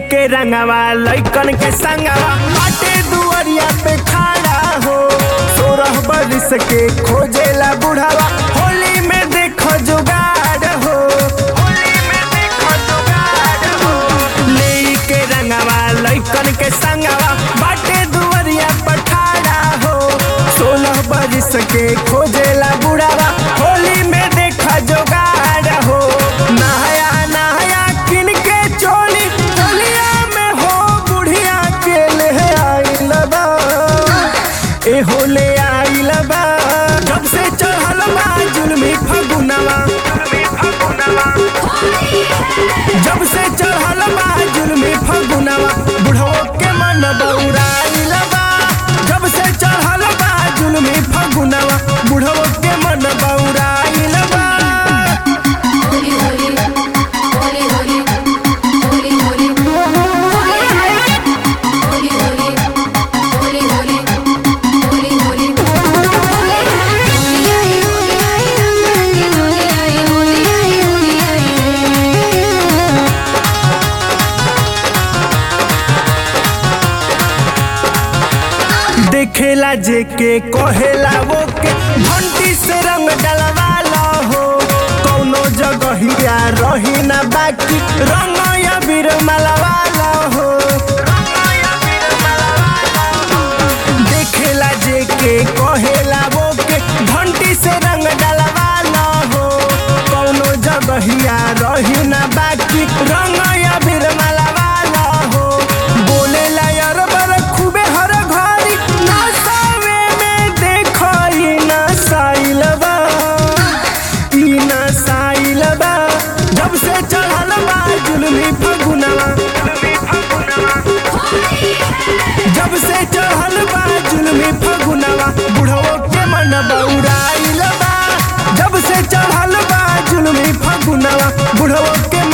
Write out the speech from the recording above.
के रंगवा लइकन के संगवा बाटे दुआरिया पे खड़ा हो सोरह बरिस के खोजेला बुढ़ावा होली में देखो जुगाड़ हो होली में देखो जुगाड़ हो ले के रंगवा लइकन के संगवा बाटे दुआरिया पे खड़ा हो सोलह बरिस के खोजेला बुढ़ावा होली में देखो जुगाड़ हो नहाया नहाया किन के चोली चलिया में हो बुढ़िया के ले आइल बा ए हो ले आइल बा जब से चढ़ल बा जुलमी फगुनवा जुलमी फगुनवा जब से चढ़ल बा जुलमी फगुनवा बुढ़ो के मन बौराइल बा जब से चढ़ल बा जुलमी फगुनवा बुढ़ो के मन बौराइल बा होली होली होली होली होली होली होली होली होली होली होली होली देखेला जे के कहेला वो के घंटी से रंग डलवाला हो कौनो जगहिया रही ना बाकी रंग या बीर मलवाला हो देखेला जे के कहेला वो के घंटी से रंग डलवाला हो कौनो जगहिया रही ना बाकी रंग या बीर मलवाला हो बोलेला यार बर खूबे हर घड़ी नसावे में देखो ई नसाइल बा ई नसाइल बा जब से चढ़ल बा जुलमी फगुनवा जब से चढ़ल बा जुलमी फगुनवा बुढ़ो के मन बौराइल बा जब से चढ़ल बा जुलमी फगुनवा बुढ़ो के